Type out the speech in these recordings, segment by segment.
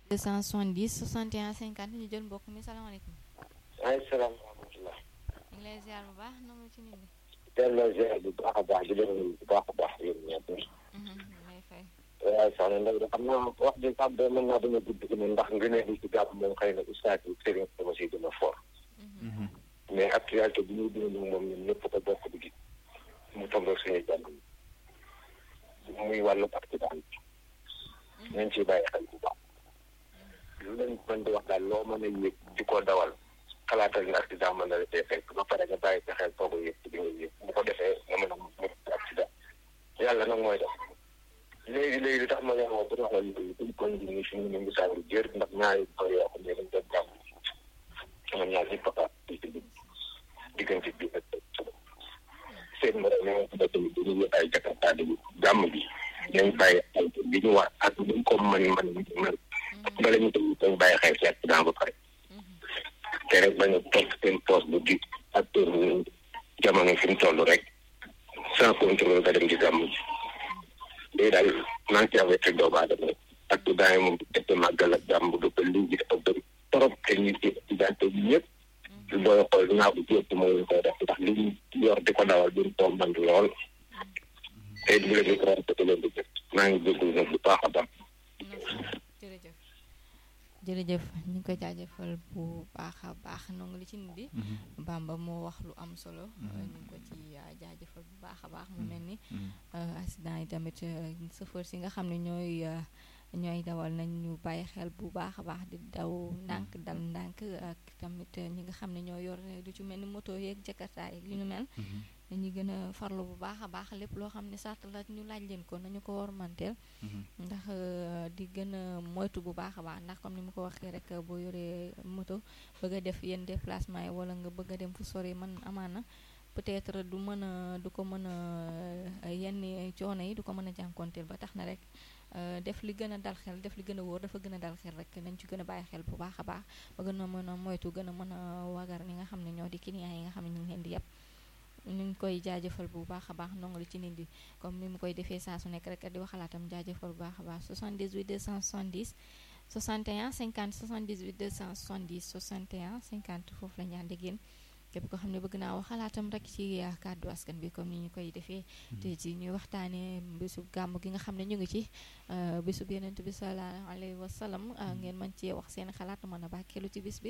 270 61 50 ñu jël mbokk mi salaamaaleykum. waaleykum salaam wa rahmatulah. ñu ngi lay ziar bu baax nangu ci nit ñi. delloo ziar bu baax a baax di leen bu baax a baax yéen ñëpp. lay fay. waaye soxna Ndao de xam naa wax ji sax de mën naa dama gudd ci ndax ngëneel yi ci gàpp moom xëy na ustaas yi sëriñ dama si gën a fort. mais actualité bi ñuy dund moom ñun ñëpp ko bokk di gis mu tombé suñu jàmm muy wàllu accident bi nañ ciy bàyyi xel bu baax lu leen mën di wax daal loo mën a yëg di ko dawal xalaatal ni accident mën na la tee fekk ba pare nga bàyyi sa xel toog a yëg di nga yëg bu ko defee nga mën a mu accident yàlla nag mooy def léegi léegi li tax ma leen woo pour wax la léegi duñ ko indi ni fi mu ne misaal bi jër ndax ñaari ko yoo xam ne dañ doon jàmm sama ñaar ñi papa diggante bi ak seen ma ne ma ko tamit dañuy yëg ay jakarta di jàmm bi nañ bàyyi xel bi ñu war ak buñ ko mën mën mën bala ñu tamit dañ bàyyi xel ci accident ba pare te rek bañ a topp seen poste bu di ak jamono fi mu toll rek sans contrôle nga dem di jàmm ji léegi daal maa ngi ci avec doomu aadama ak du daay moom def màggal ak jàmm bu dëpp lii ji dafa bëri trop te ñu ci accidenté yi ñëpp booy xool dinaa ko jéem moo leen koy def ndax li ñu yor di ko dawal duñ ko mën lool te bu leen di ko rafetlu leen di jëf maa ngi jégalu nag bu baax a baax. jërëjëf jërëjëf ñu ngi koy jaajëfal bu baax a baax nongu li ci nit bi Bamba moo wax lu am solo ñu ngi ko ci jaajëfal bu baax a baax mu mel ni accident yi tamit chauffeur si nga xam ne ñooy ñooy dawal nañ ñu bàyyi xel bu baax a baax di daw ndànk dal ndànk ak tamit ñi nga xam ne ñoo yor lu ci mel ni moto yeeg jakarta yeeg yu ñu mel dañuy gën a farlu bu baax a baax lépp loo xam ne sart la ñu laaj leen ko nañu ko war manteel ndax di gën a moytu bu baax a baax ndax comme ni mu ko waxee rek boo yoree moto bëgg a def yenn déplacement yi wala nga bëgg a dem fu sori man amaana peut-être du mën a du ko mën a yenn coono yi du ko mën a jànkonteel ba tax na rek def li gën a dal xel def li gën a wóor dafa gën a dal xel rek nañ ci gën a bàyyi xel bu baax a baax ba gën a mën a moytu gën a mën a wagar ñi nga xam ne ñoo di client yi nga xam ne ñu ngi leen di yàpp ñu ngi koy jaajëfal bu baax a baax ndongo li ci nit di comme ni mu koy defee saa su nekk rek di waxalaatam jaajëfal bu baax a baax 78 270 61 50 78 270 61 50 foofu la ñu ànd ak yéen képp ko xam ne bëgg naa wax xalaatam rek ci kàddu askan bi comme ni ñu koy defee te ci ñuy waxtaanee bésub gàmm gi nga xam ne ñu ngi ci bésub yenent bi sallallahu alayhi wa sallam ngeen mën cee wax seen xalaat mën a bàkkeelu ci bis bi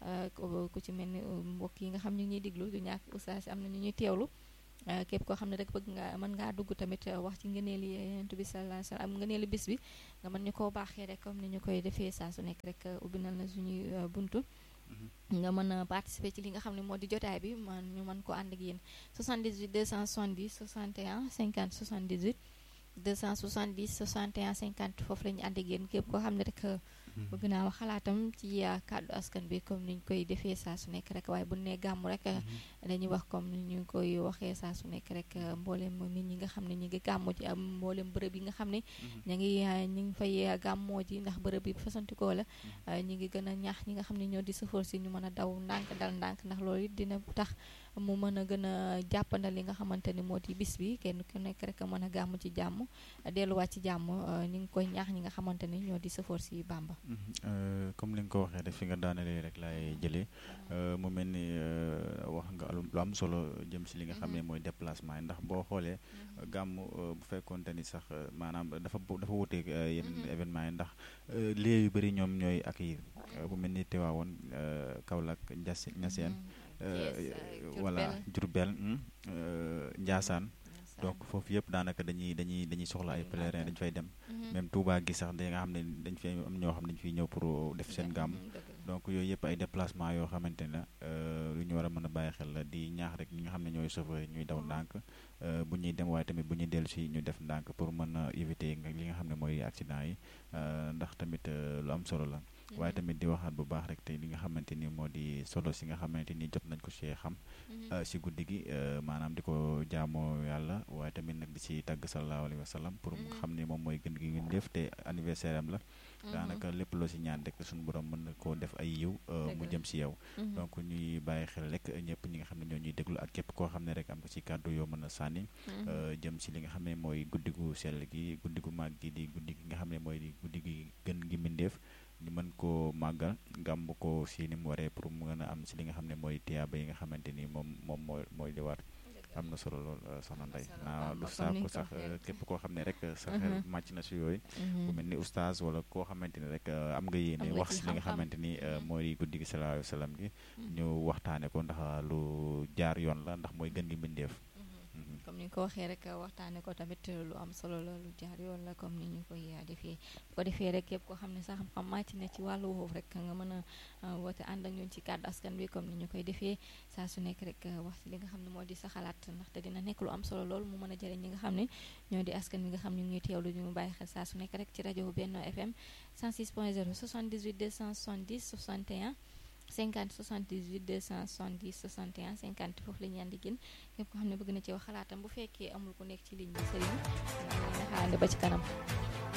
ku ci mel ni mbokk yi nga xam ne ñuy diglu du ñàkk oustaz am na ñu ñuy teewlu képp koo xam ne rek bëgg nga mën ngaa dugg tamit wax ci ngëneeli yenent bi sallallahu alayhi wa sallam ngëneeli bis bi nga mën ñu koo baaxee rek comme ni ñu koy defee saa su nekk rek ubbi na la suñuy buntu nga mën a participer ci li nga xam ne moo di jotaay bi man ñu mën ko ànd ak yéen 78 270 61 50 78 270 61 50 foofu la ñu ànd ak yéen képp koo xam ne rek bëgg naa wax xalaatam ci kàddu askan bi comme ni ñu koy defee saa su nekk rek waaye bu nee gàmm rek dañuy wax comme ni ñu koy waxee saa su nekk rek mboolem nit ñi nga xam ne ñu ngi gàmmoo ji am mboolem bërëb yi nga xam ne ñu ngi ñu ngi fay gàmmoo ji ndax bërëb yi fasantikoo la ñu ngi gën a ñaax ñi nga xam ne ñoo di sëfoor si ñu mën a daw ndànk dal ndànk ndax loolu it dina tax mu mën a gën a jàppandal li nga xamante ni moo di bis bi kenn ku nekk rek mën a gàmm ci jàmm delluwaat ci jàmm ñu ngi koy ñaax ñi nga xamante ni ñoo di sëfoor si Bamba comme li nga ko waxee rek fi nga daanelee rek laay jëlee mu mel ni wax nga lu am solo jëm si li nga xam ne mooy déplacement yi ndax boo xoolee gàmm bu fekkoonte ni sax maanaam dafa dafa wuteeg yenn événement yi ndax lieu yu bëri ñoom ñooy accueillir bu mel ni Tiwaawoon Kaolack Ndiass Niassène voilà Diourbel Ndiassane donc foofu yëpp daanaka dañuy dañuy dañuy soxla ay pèlerin dañu fay dem même Touba gi sax da nga xam ne dañ fi am ñoo xam ne dañu fiy ñëw pour def seen gàmm donc yooyu yëpp ay déplacement yoo xamante ne lu ñu war a mën a bàyyi xel la di ñaax rek ñi nga xam ne ñooy chauffeur ñuy daw ndànk bu ñuy dem waaye tamit bu ñuy dellu si ñu def ndànk pour mën a éviter li nga xam ne mooy accident yi ndax tamit lu am solo la waaye tamit di waxaat bu baax rek te li nga xamante ni moo di solo si nga xamante ni jot nañ ko see xam si guddi gi maanaam di ko jaamoo yàlla waaye tamit nag di si tàgg sallallahu alayhi wa sallam pour mu xam ne moom mooy gën gi ngeen def te anniversaire am la daanaka lépp loo si ñaan rek suñu borom mën na koo def ay yiw mu jëm si yow donc ñuy bàyyi xel rek ñëpp ñi nga xam ne ñoo ñuy déglu ak képp koo xam ne rek am nga si kàddu yoo mën a sànni jëm si li nga xam ne mooy guddi gu sell gi guddi gu màgg gi di guddi gi nga xam ne mooy guddi gi gën gi mbindeef mën koo màggal gàmb ko si ni mu waree pour mu mën a am si li nga xam ne mooy tiyaaba yi nga xamante ni moom moom mooy mooy li war am na solo lool soxna Ndeye naa du saako sax képp koo xam ne rek sa xel màcc na si yooyu ku mel ni oustaz wala koo xamante ni rek am nga yéene wax si li nga xamante ni mooy guddi gi sallallahu alayhi wa sallam gi ñu waxtaane ko ndax lu jaar yoon la ndax mooy gën gi mbindeef comme ni nga ko waxee rek waxtaane ko tamit lu am solo la lu jaar yoon la comme ni ñu koy defee bu ko defee rek képp koo xam ne sax xam màcc na ci wàllu woowu rek nga mën a woote ànd ak ñun ci kàddu askan bi comme ni ñu koy defee saa su nekk rek wax ci li nga xam ne moo di sa xalaat ndaxte dina nekk lu am solo lool mu mën a jëriñ ñi nga xam ne ñoo di askan bi nga xam ne ñu ngi teewlu ñu bàyyi xel saa su nekk rek ci rajo Benno FM 106.0 78 270 61 50 78 270 61 50 foofu la ñu andi gën képp ko xam ne bëgg na ci wax xalaatam bu fekkee amul ku nekk ci ligne bi sëriñ na xaarandi ba ci kanam